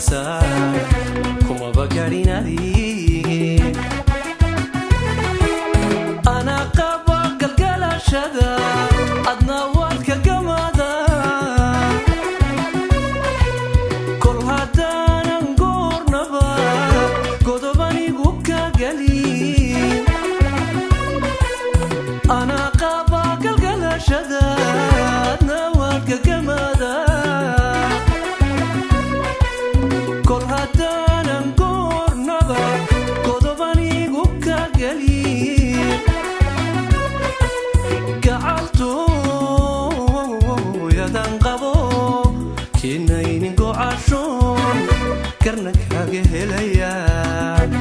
garaysaa kumaba garinadii anaa qaba galgalashada adna waad ka gamada kol haddaanan goornaba godobanigu ka gelin anaa qaba galgalashada adna waad ka gamada kol haddaanan goornaba godobanigu ka gelin gacaltooyadan qabo keenaynin gocashoon karna kaga helayaan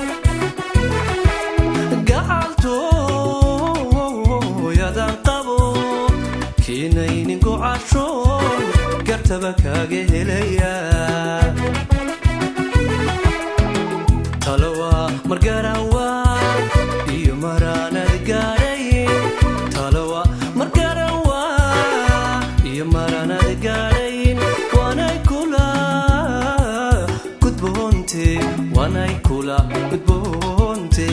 gacaltooyadan qabo keenaynin gocashoon gartaba kaga helayaan talowa margarawa iyo maraanad gaadhay talowa margarawa iyo maraanad gaadhayn waanay kula gudboonte waanay kula gudboonte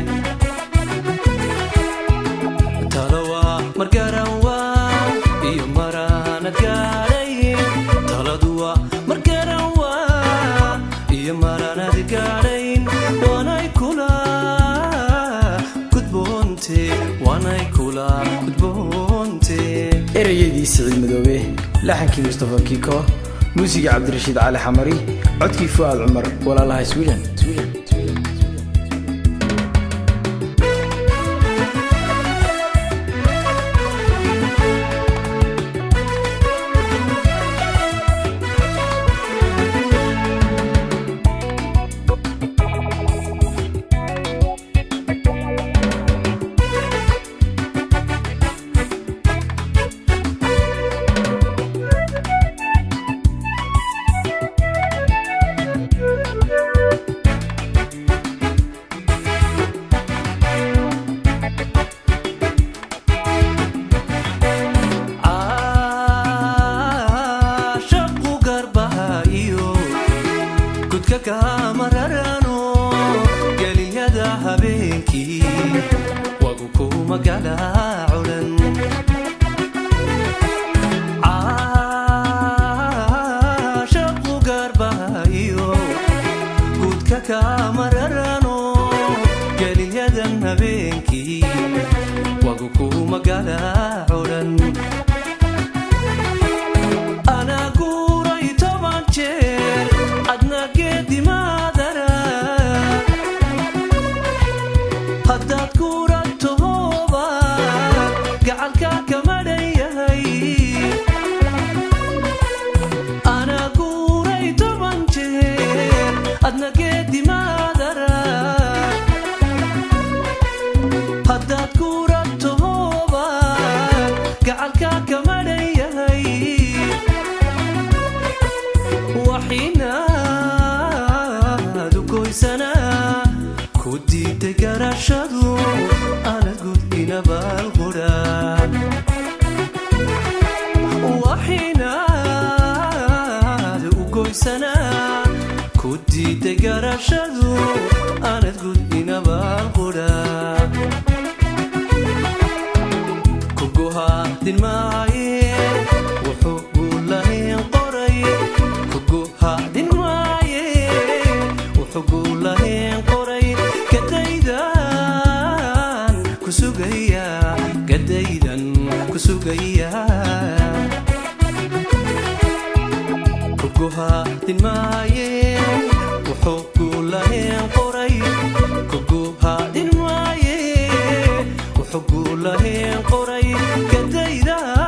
talowa margarawa iyo maraanad gaadhay taladuwa margarawa iyo maraanad gaadhayn waanay kula gudboonte waanay kula gudboonte ereyadii siciid madoobe laxankii mustafa kiiko muusigii cabdirashiid cali xamari codkii fu'aad cumar walaalaha sweden caashaqu garbaha iyo gudka kamararano geliyada habeenkii wagu kuma galaaculan caashaqu garbaha iyo gudka kamararano geliyadan habeenkii wagu kuma galaaculan anaa guuray toban jeer adna geedimaadara haddaad guuratohooba gacalka kama dhan yahay anaa guuray toban jeer adna geedimaadara haddaad guuratohooba gacalka kama dhan yahay waxinaad u goysanaa ku diiday garashadu aanad gudina baalqudha waxinaad u goysanaa ku diiday garashadu aanad gudina baalqudha kuguhaadin maaye wuxuu guulahayn qoray kuguhaadin maaye wuxuu guulahayn qoray gadaydan ku sugaya gadaydan ku sugaya kuguhaadin maaye wuxuu guulahayn qoray kuguhaadin maaye wuxuu guulahayn qoray gadaydan